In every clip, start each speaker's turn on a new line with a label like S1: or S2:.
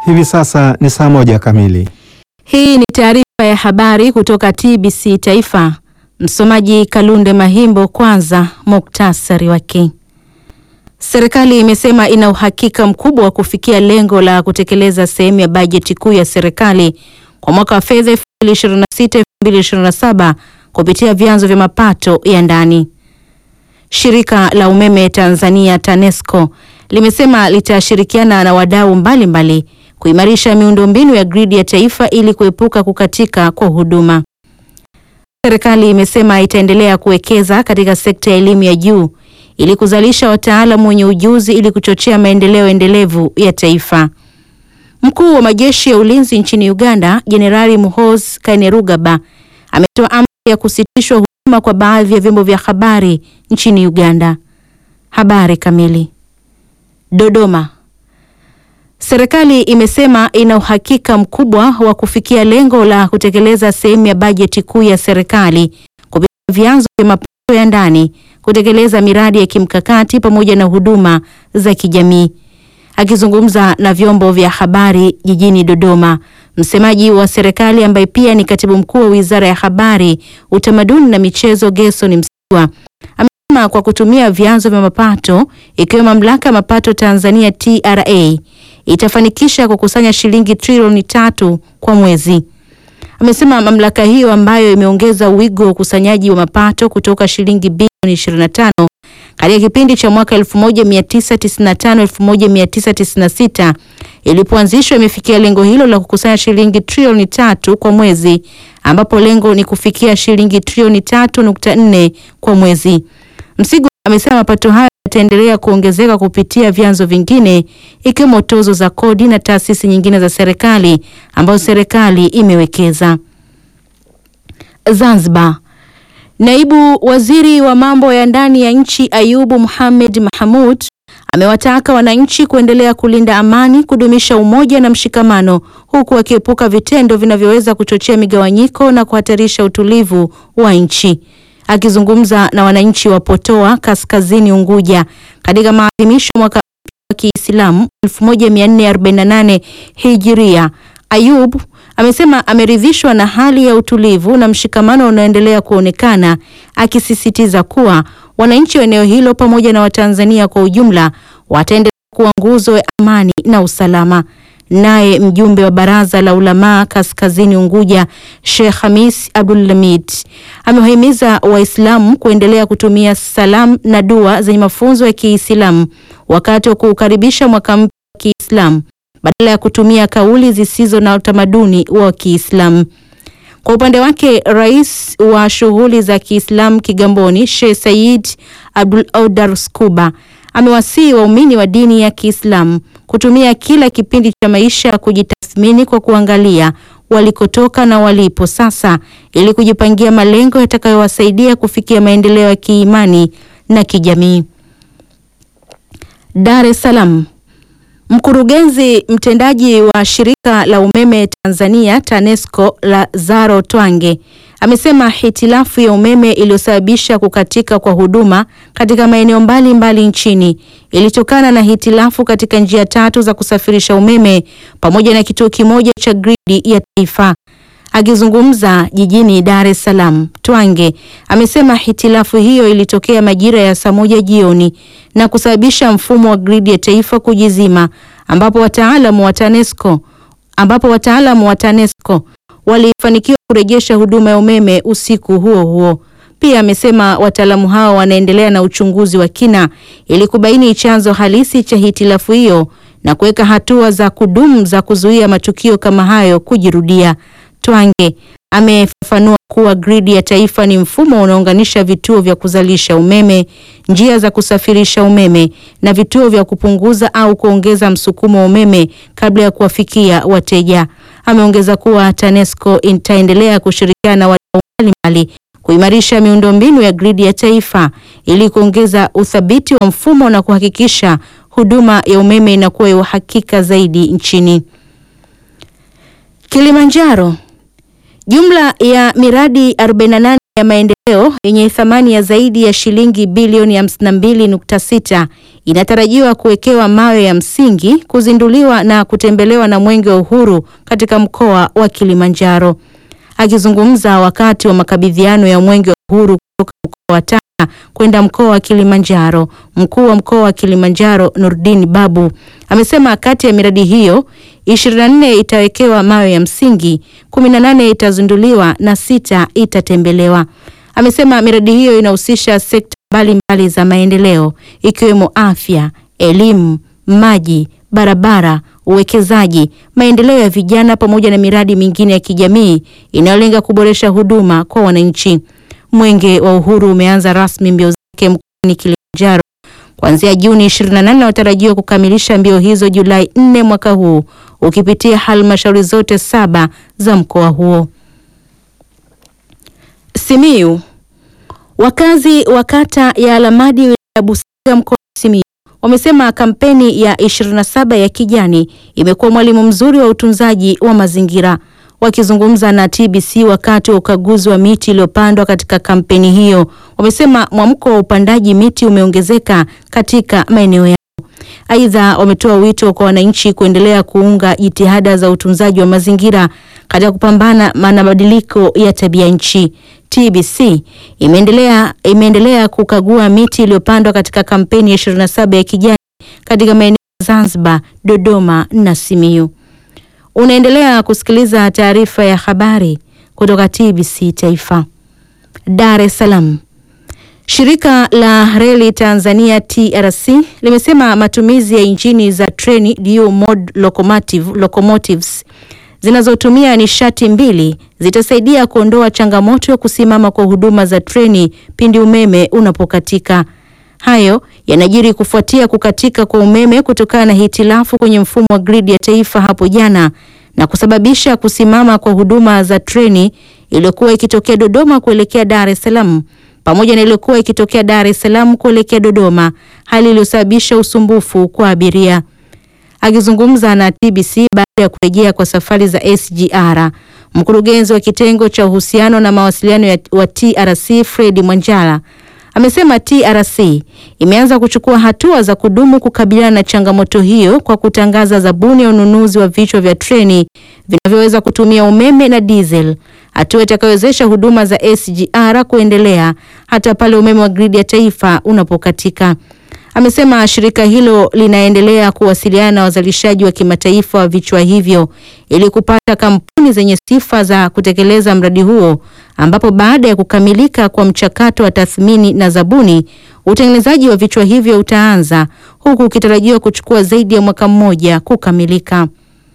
S1: Hivi sasa ni saa moja kamili.
S2: Hii ni taarifa ya habari kutoka TBC Taifa. Msomaji Kalunde Mahimbo. Kwanza muktasari wake. Serikali imesema ina uhakika mkubwa wa kufikia lengo la kutekeleza sehemu ya bajeti kuu ya serikali kwa mwaka wa fedha 2026/2027 kupitia vyanzo vya mapato ya ndani. Shirika la umeme Tanzania TANESCO limesema litashirikiana na wadau mbalimbali kuimarisha miundombinu ya gridi ya taifa ili kuepuka kukatika kwa huduma. Serikali imesema itaendelea kuwekeza katika sekta ya elimu ya juu ili kuzalisha wataalamu wenye ujuzi ili kuchochea maendeleo endelevu ya taifa. Mkuu wa majeshi ya ulinzi nchini Uganda, Jenerali Muhoozi Kainerugaba ametoa amri ya kusitishwa huduma kwa baadhi ya vyombo vya habari nchini Uganda. Habari kamili. Dodoma. Serikali imesema ina uhakika mkubwa wa kufikia lengo la kutekeleza sehemu ya bajeti kuu ya serikali kupitia vyanzo vya mapato ya ndani, kutekeleza miradi ya kimkakati pamoja na huduma za kijamii. Akizungumza na vyombo vya habari jijini Dodoma, msemaji wa serikali ambaye pia ni katibu mkuu wa Wizara ya Habari, Utamaduni na Michezo, Gerson Msigwa amesema kwa kutumia vyanzo vya mapato ikiwemo Mamlaka ya Mapato Tanzania TRA itafanikisha kukusanya shilingi trilioni tatu kwa mwezi. Amesema mamlaka hiyo ambayo imeongeza wigo wa ukusanyaji wa mapato kutoka shilingi bilioni 25 katika kipindi cha mwaka 1995 1996 ilipoanzishwa imefikia lengo hilo la kukusanya shilingi trilioni tatu kwa mwezi ambapo lengo ni kufikia shilingi trilioni 3.4 kwa mwezi. Msigwa amesema mapato hayo yataendelea kuongezeka kupitia vyanzo vingine ikiwemo tozo za kodi na taasisi nyingine za serikali ambazo serikali imewekeza. Zanzibar. Naibu Waziri wa mambo ya ndani ya nchi Ayubu Mohamed Mahamud amewataka wananchi kuendelea kulinda amani, kudumisha umoja na mshikamano huku wakiepuka vitendo vinavyoweza kuchochea migawanyiko na kuhatarisha utulivu wa nchi. Akizungumza na wananchi wa Potoa Kaskazini Unguja katika maadhimisho mwaka wa Kiislamu 1448 Hijiria, Ayub amesema ameridhishwa na hali ya utulivu na mshikamano unaoendelea kuonekana, akisisitiza kuwa wananchi wa eneo hilo pamoja na Watanzania kwa ujumla wataendelea kuwa nguzo ya amani na usalama. Naye mjumbe wa Baraza la Ulamaa Kaskazini Unguja, Sheikh Hamis Abdulhamid amewahimiza Waislamu kuendelea kutumia salamu na dua zenye mafunzo ya Kiislamu wakati wa kuukaribisha mwaka mpya wa Kiislamu badala ya kutumia kauli zisizo na utamaduni wa Kiislamu. Kwa upande wake, rais wa shughuli za Kiislamu Kigamboni, Sheikh Said Abdul Audar Skuba amewasihi waumini wa dini ya Kiislamu kutumia kila kipindi cha maisha kujitathmini kwa kuangalia walikotoka na walipo sasa ili kujipangia malengo yatakayowasaidia kufikia maendeleo ya kiimani na kijamii. Dar es Salaam. Mkurugenzi mtendaji wa shirika la umeme Tanzania TANESCO Lazaro Twange amesema hitilafu ya umeme iliyosababisha kukatika kwa huduma katika maeneo mbalimbali nchini ilitokana na hitilafu katika njia tatu za kusafirisha umeme pamoja na kituo kimoja cha gridi ya taifa. Akizungumza jijini Dar es Salaam, Twange amesema hitilafu hiyo ilitokea majira ya saa moja jioni na kusababisha mfumo wa gridi ya taifa kujizima, ambapo wataalamu wa TANESCO ambapo wataalamu wa TANESCO walifanikiwa kurejesha huduma ya umeme usiku huo huo. Pia amesema wataalamu hao wanaendelea na uchunguzi wa kina ili kubaini chanzo halisi cha hitilafu hiyo na kuweka hatua za kudumu za kuzuia matukio kama hayo kujirudia. Twange amefafanua kuwa gridi ya taifa ni mfumo unaounganisha vituo vya kuzalisha umeme, njia za kusafirisha umeme na vituo vya kupunguza au kuongeza msukumo wa umeme kabla ya kuwafikia wateja. Ameongeza kuwa TANESCO itaendelea kushirikiana na wadau mbalimbali kuimarisha miundombinu ya gridi ya taifa ili kuongeza uthabiti wa mfumo na kuhakikisha huduma ya umeme inakuwa ya uhakika zaidi nchini. Kilimanjaro. Jumla ya miradi 48 ya maendeleo yenye thamani ya zaidi ya shilingi bilioni 52.6 inatarajiwa kuwekewa mawe ya msingi, kuzinduliwa na kutembelewa na Mwenge wa Uhuru katika mkoa wa Kilimanjaro. Akizungumza wakati wa makabidhiano ya Mwenge wa Uhuru kutoka mkoa wa Tanga kwenda mkoa wa Kilimanjaro, mkuu wa mkoa wa Kilimanjaro Nurdin Babu amesema kati ya miradi hiyo 24 itawekewa mawe ya msingi, 18 itazinduliwa na sita itatembelewa. Amesema miradi hiyo inahusisha sekta mbalimbali za maendeleo ikiwemo afya, elimu, maji, barabara, uwekezaji, maendeleo ya vijana pamoja na miradi mingine ya kijamii inayolenga kuboresha huduma kwa wananchi. Mwenge wa Uhuru umeanza rasmi mbio zake mkoani Kilimanjaro kuanzia Juni 28 na unatarajiwa kukamilisha mbio hizo Julai 4 mwaka huu ukipitia halmashauri zote saba za mkoa huo. Simiyu. Wakazi wa kata ya Alamadi wilaya ya Busega mkoa wa Simiyu wamesema kampeni ya 27 ya kijani imekuwa mwalimu mzuri wa utunzaji wa mazingira. Wakizungumza na TBC wakati wa ukaguzi wa miti iliyopandwa katika kampeni hiyo, wamesema mwamko wa upandaji miti umeongezeka katika maeneo yao. Aidha, wametoa wito kwa wananchi kuendelea kuunga jitihada za utunzaji wa mazingira katika kupambana na mabadiliko ya tabia nchi. TBC imeendelea imeendelea kukagua miti iliyopandwa katika kampeni ya 27 ya kijani katika maeneo ya Zanzibar, Dodoma na Simiyu. Unaendelea kusikiliza taarifa ya habari kutoka TBC Taifa. Dar es Salaam. Shirika la Reli Tanzania TRC limesema matumizi ya injini za treni dual mode locomotive, locomotives zinazotumia nishati mbili zitasaidia kuondoa changamoto ya kusimama kwa huduma za treni pindi umeme unapokatika. Hayo yanajiri kufuatia kukatika kwa umeme kutokana na hitilafu kwenye mfumo wa gridi ya taifa hapo jana na kusababisha kusimama kwa huduma za treni iliyokuwa ikitokea Dodoma kuelekea Dar es Salaam pamoja na iliyokuwa ikitokea Dar es Salaam kuelekea Dodoma, hali iliyosababisha usumbufu kwa abiria. Akizungumza na TBC baada ya kurejea kwa safari za SGR, mkurugenzi wa kitengo cha uhusiano na mawasiliano ya, wa TRC Fred Mwanjala amesema TRC imeanza kuchukua hatua za kudumu kukabiliana na changamoto hiyo kwa kutangaza zabuni ya ununuzi wa vichwa vya treni vinavyoweza kutumia umeme na diesel, hatua itakayowezesha huduma za SGR kuendelea hata pale umeme wa gridi ya taifa unapokatika. Amesema shirika hilo linaendelea kuwasiliana na wazalishaji wa kimataifa wa vichwa hivyo ili kupata kampuni zenye sifa za kutekeleza mradi huo, ambapo baada ya kukamilika kwa mchakato wa tathmini na zabuni, utengenezaji wa vichwa hivyo utaanza huku ukitarajiwa kuchukua zaidi ya mwaka mmoja kukamilika.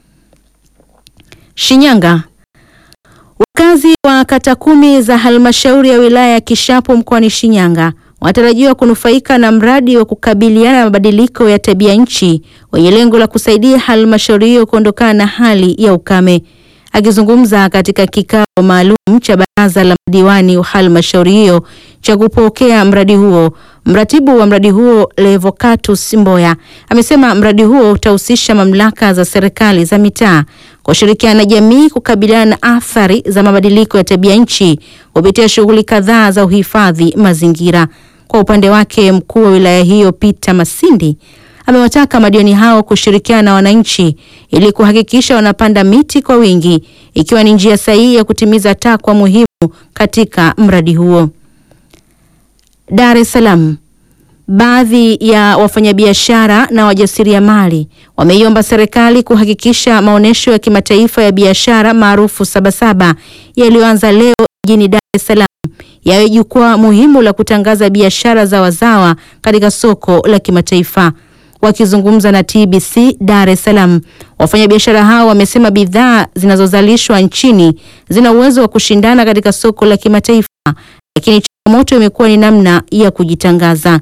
S2: Shinyanga. Wakazi wa kata kumi za halmashauri ya wilaya ya Kishapu mkoani Shinyanga wanatarajiwa kunufaika na mradi wa kukabiliana na mabadiliko ya tabia nchi wenye lengo la kusaidia halmashauri hiyo kuondokana na hali ya ukame. Akizungumza katika kikao maalum cha baraza la madiwani wa halmashauri hiyo cha kupokea mradi huo, mratibu wa mradi huo Levocatus Mboya amesema mradi huo utahusisha mamlaka za serikali za mitaa kushirikiana na jamii kukabiliana na athari za mabadiliko ya tabia nchi kupitia shughuli kadhaa za uhifadhi mazingira. Kwa upande wake, mkuu wa wilaya hiyo Peter Masindi amewataka madiwani hao kushirikiana na wananchi ili kuhakikisha wanapanda miti kwa wingi ikiwa ni njia sahihi ya kutimiza takwa muhimu katika mradi huo. Dar es Salaam. Baadhi ya wafanyabiashara na wajasiriamali wameiomba serikali kuhakikisha maonyesho ya kimataifa ya biashara maarufu Sabasaba yaliyoanza leo jijini Dar es Salaam yawe jukwaa muhimu la kutangaza biashara za wazawa katika soko la kimataifa. Wakizungumza na TBC Dar es Salaam, wafanyabiashara hao wamesema bidhaa zinazozalishwa nchini zina uwezo wa kushindana katika soko la kimataifa, lakini changamoto imekuwa ni namna ya kujitangaza.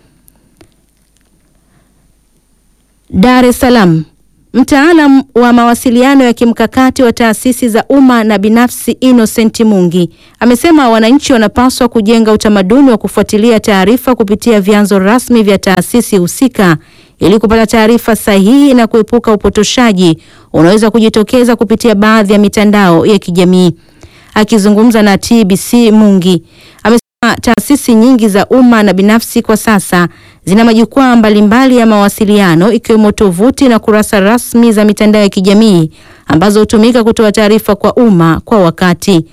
S2: Dar es Salaam. Mtaalam wa mawasiliano ya kimkakati wa taasisi za umma na binafsi Innocent Mungi amesema wananchi wanapaswa kujenga utamaduni wa kufuatilia taarifa kupitia vyanzo rasmi vya taasisi husika ili kupata taarifa sahihi na kuepuka upotoshaji unaweza kujitokeza kupitia baadhi ya mitandao ya kijamii. Akizungumza na TBC Mungi, amesema taasisi nyingi za umma na binafsi kwa sasa zina majukwaa mbalimbali ya mawasiliano ikiwemo tovuti na kurasa rasmi za mitandao ya kijamii ambazo hutumika kutoa taarifa kwa umma kwa wakati.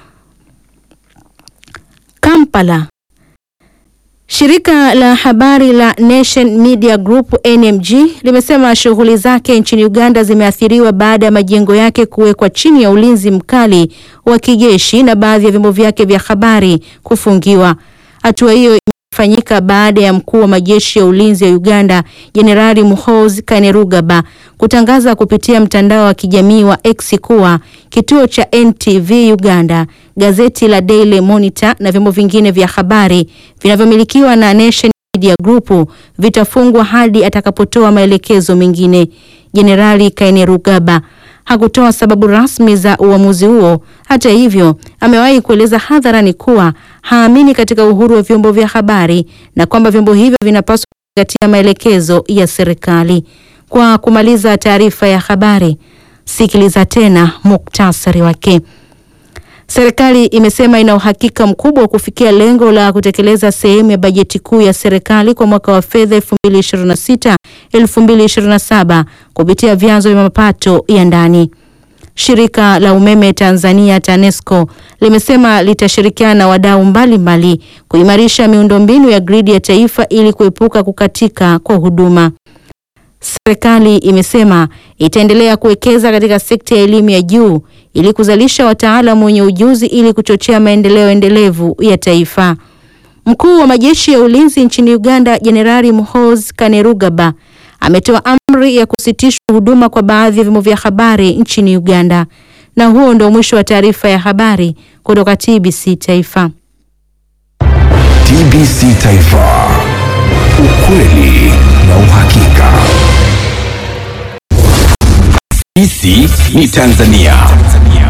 S2: Kampala. Shirika la habari la Nation Media Group NMG limesema shughuli zake nchini Uganda zimeathiriwa baada ya majengo yake kuwekwa chini ya ulinzi mkali wa kijeshi na baadhi ya vyombo vyake vya habari kufungiwa. Hatua hiyo imefanyika baada ya mkuu wa majeshi ya ulinzi ya Uganda Jenerali Muhoozi Kainerugaba kutangaza kupitia mtandao wa kijamii wa X kuwa kituo cha NTV Uganda, gazeti la Daily Monitor na vyombo vingine vya habari vinavyomilikiwa na Nation Media Group vitafungwa hadi atakapotoa maelekezo mengine. Jenerali Kainerugaba hakutoa sababu rasmi za uamuzi huo. Hata hivyo, amewahi kueleza hadharani kuwa haamini katika uhuru wa vyombo vya habari na kwamba vyombo hivyo vinapaswa kuzingatia maelekezo ya serikali. Kwa kumaliza taarifa ya habari, sikiliza tena muktasari wake. Serikali imesema ina uhakika mkubwa wa kufikia lengo la kutekeleza sehemu ya bajeti kuu ya serikali kwa mwaka wa fedha 2026 2027 kupitia vyanzo vya mapato ya ndani. Shirika la umeme Tanzania TANESCO limesema litashirikiana na wadau mbalimbali kuimarisha miundombinu ya gridi ya taifa ili kuepuka kukatika kwa huduma. Serikali imesema itaendelea kuwekeza katika sekta ya elimu ya juu ili kuzalisha wataalamu wenye ujuzi ili kuchochea maendeleo endelevu ya taifa. Mkuu wa majeshi ya ulinzi nchini Uganda, Jenerali Muhoozi Kainerugaba ametoa amri ya kusitishwa huduma kwa baadhi ya vyombo vya habari nchini Uganda. Na huo ndio mwisho wa taarifa ya habari kutoka TBC Taifa.
S3: TBC Taifa. Ukweli na uhakika. Sisi ni Tanzania.